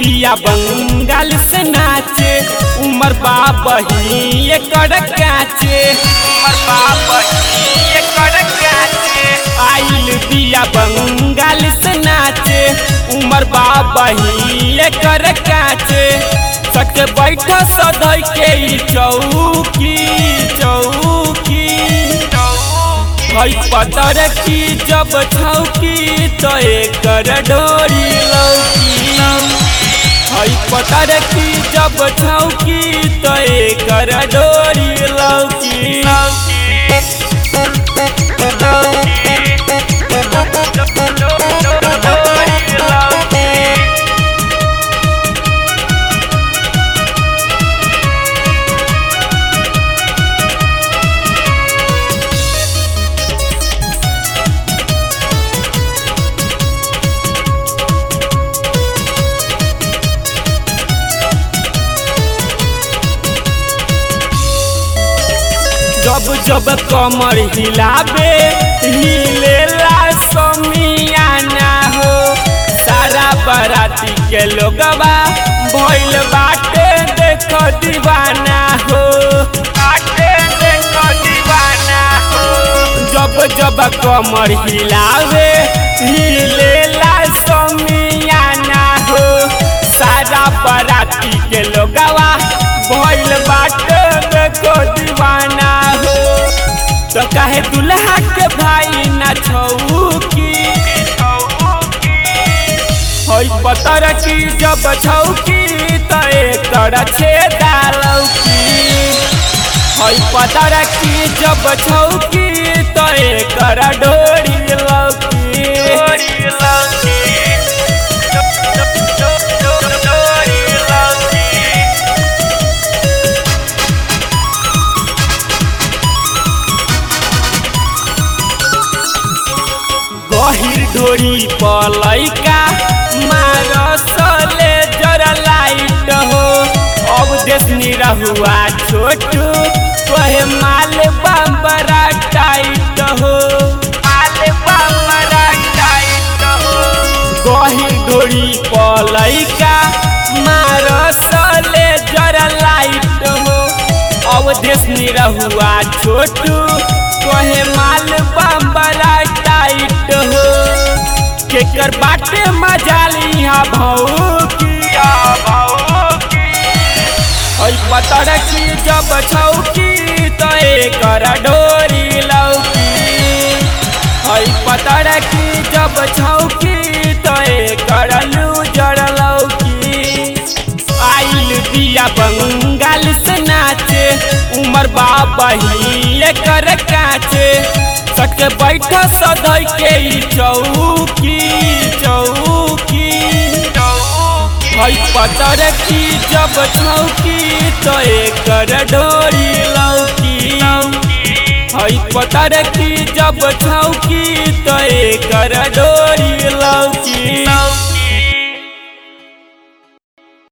बिया बंगाल से नाचे उमर बाबा ही एकर काचे उमर बाबा ही एकर काचे आइल बिया बंगाल से नाचे उमर बाबा ही एकर काचे सक बैठ सधै के ई चौकी चौकी हई पतर की जब छौकी तो एकर डोरी लौकी हई पतर की जब छौकी तो एकर डोरी लौकी जब जब कमर हिलाबे हिलेला समियाना हो सारा बराती के लोगवा भइल बाटे देख दीवाना हो बाटे देख दीवाना हो जब जब कमर हिलावे हिलेला समियाना हो सारा बराती के लोगवा भइल बाटे देखो दीवाना हो तो कहे दुल्हा के भाई ना छौकी होई पतर की जब छौकी तो एकर छेदा लौकी होई पतर की जब छौकी तो एकर डोरी लौकी डोरी लौकी डोरी लौकी गहिर ढोरी पलैका मारसले जरा लाइट हो अब देशनी रहुआ छोटू कहे माल बड़ा टाइट हो माल बड़ा टाइट हो गहिर ढोरी पलैका मारसले जरा लाइट हो अब देशनी रहुआ छोटू कहे माल बड़ा टाइट हो केकर बाटे मजाली हा भौकिया भौकी ओइ पतर की जब छौकी तो एकर डोरी लौकी ओइ पतर की जब छौकी तो एकर लूजर लौकी आइल दिया बंगाल से नाचे उमर बाबा ही एकर काचे सक बैठ सदै के ई चौकी चौकी हई पतर की जब छौकी तो एकर डोरी लौकी हई पतर की जब छौकी तो एकर डोरी